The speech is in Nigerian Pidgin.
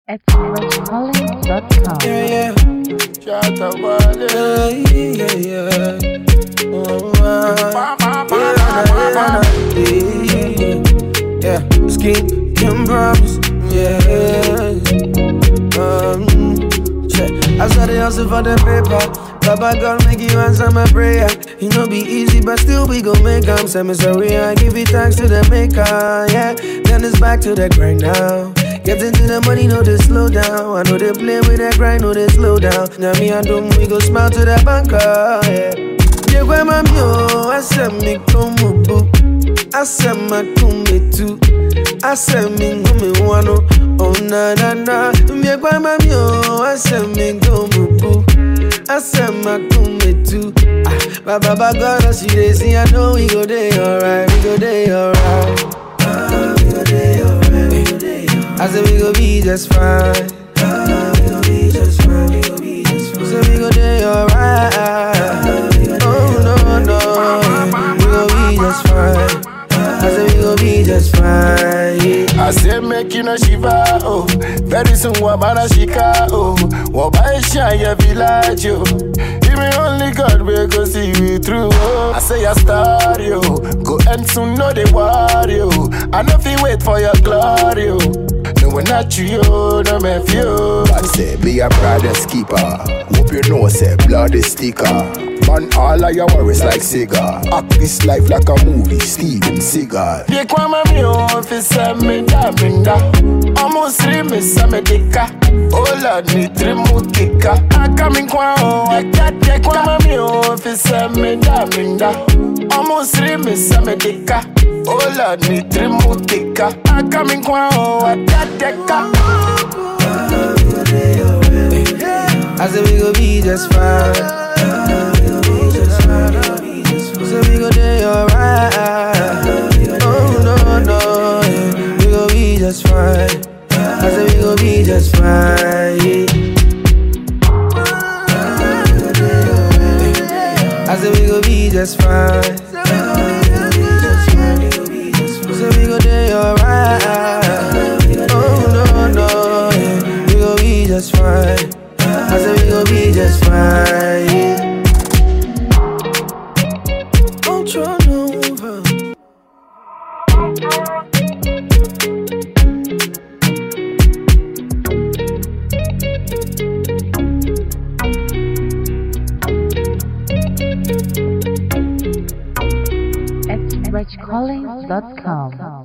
at roscollins.com. Yeah, yeah. Shut up, buddy. Yeah, yeah, yeah. Oh, ah. Yeah, yeah, yeah, yeah. Scheme can promise. Yeah. Um, check. I saw the hustle for the paper. Baba God make you answer my prayer. It no be easy, but still we gon' make 'em. Say me sorry, I give it thanks to the maker. Yeah. Then it's back to the grind now. Getting to the money, no they slow down. I know they play with that grind, no they slow down. Now me and them, we go smile to the banker. Yeah. Yeah, where my mio, I said me come boo. I said my kumbe too. I said me ngumi wano. Oh na na na. Yeah, where my mio, I said me come boo. I said my kumbe too. Ah, ba ba ba God, I see they see. I know we go day alright, we go day alright. Ah, we go day alright, we go day alright. I said we go be just fine. Ah, we go be just fine, we go be just fine. So we go day alright. Oh no no, we go be just fine. I said we go be just fine. Yeah. I say make you no shiva, oh Very soon wabana shika, oh Wabai shine village, oh Even only God will go see you through, oh I say I start, yo Go end soon, no they worry, oh I know if you wait for your glory, oh No, we're not you, yo, no me few God say be a brother's keeper. Hope you know say blood is sticker. Man, all of your worries like cigar. Act this life like a movie, Steven Seagal. Ye kwa mami ofisa me da minda Omo siri me sa me dika Oh Lord ni tri mu kika Aka mi kwa o Ye kwa mami ofisa me da minda Omo siri me sa me dika Oh Lord ni tri mu kika Aka mi kwa o Adadeka I said we go be just fine. So we go day alright. Oh no no, yeah. we go be just fine. I said we go be just fine. Yeah. I said we go be just fine. So we go day alright. Oh no no, yeah. we go be just fine. I said we go be just fine. Yeah. Ultra Nova. at roscollins.com.